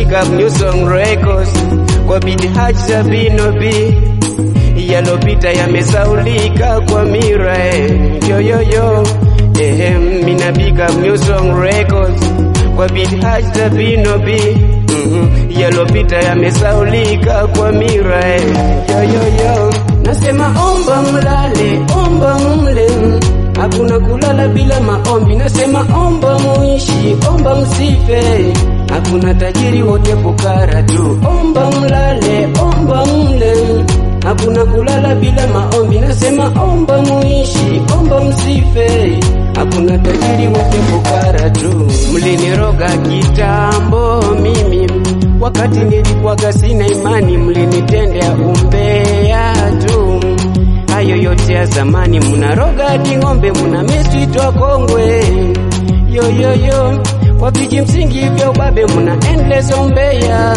big up New Song Records kwa Bidi Haji Sabino B yalopita yamesaulika kwa mira eh. yo yo yo eh, mina big up New Song Records kwa Bidi Haji Sabino B mm-hmm. yalopita yamesaulika kwa mira eh. yo yo yo nasema omba mlale omba mle hakuna kulala bila maombi nasema omba muishi omba msife hakuna tajiri wote fukara tu omba mlale omba mle hakuna kulala bila maombi nasema omba muishi omba msife hakuna tajiri wote fukara tu mliniroga kitambo mimi wakati nilikuwaga sina imani mlinitendea umbea tu hayo yote ya zamani munaroga hadi ng'ombe muna mesitwa kongwe yoyoyo kwa viji msingi vya ubabe muna endless ombeya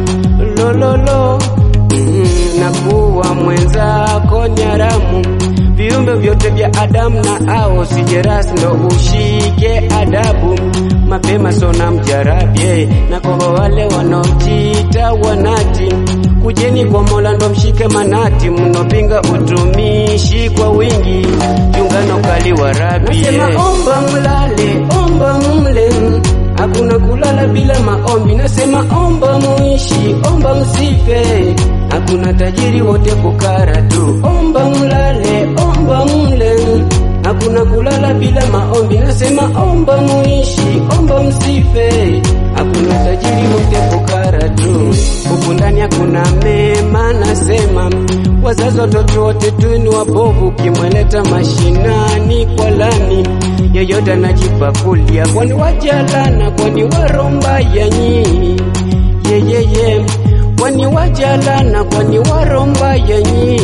lololo mm, na kuwa mwenzako nyaramu viumbe vyote vya Adamu na ao sijeras ndo ushike adabu mapema sona mjarabye na kwa wale wanaojita wanati kujeni kwa Mola ndo mshike manati mnopinga utumishi kwa wingi jungano kali wa rabi nasema omba mlale omba mle hakuna kulala bila maombi nasema omba muishi omba msife hakuna tajiri wote fukara tu omba mlale omba mle hakuna kulala bila maombi nasema omba muishi omba msife hakuna tajiri wote fukara tu huku ndani hakuna mema nasema wazazi watoto wote tu ni wabovu ukimweleta mashinani kwa lani yeyote anajipakulia kwani wajalana kwani waromba yanyi yeyeye kwani wajalana kwani waromba yanyi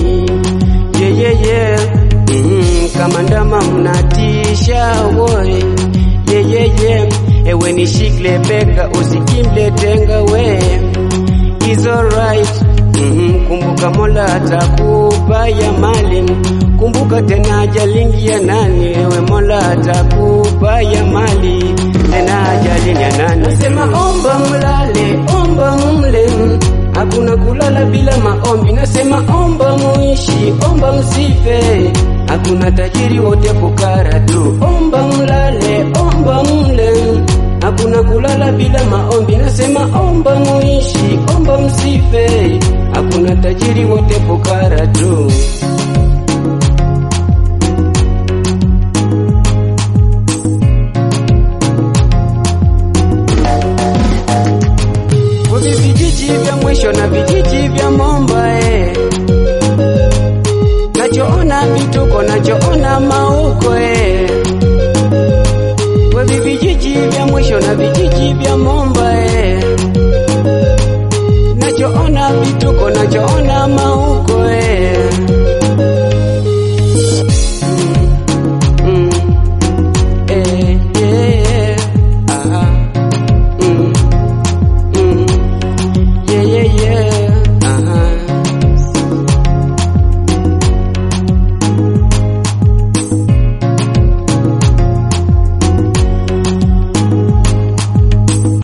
yeyeye mm, kama ndama mnatisha woe yeyeye ewe nishikle bega usikimle tenga we is alright mm, kumbuka mola atakupa ya mali kumbuka tena ajalingi ya nani ewe mola atakupa ya mali tena ajali ya nani nasema omba mlale omba mle hakuna kulala bila maombi nasema omba muishi omba msife hakuna tajiri wote fukara tu omba mlale omba mle hakuna kulala bila maombi nasema omba muishi omba msife hakuna tajiri wote fukara tu Kwenye vijiji vya mwisho na vijiji vya Momba eh. Nachoona vituko, nachoona mauko eh. Kwenye vijiji vya mwisho na vijiji vya Momba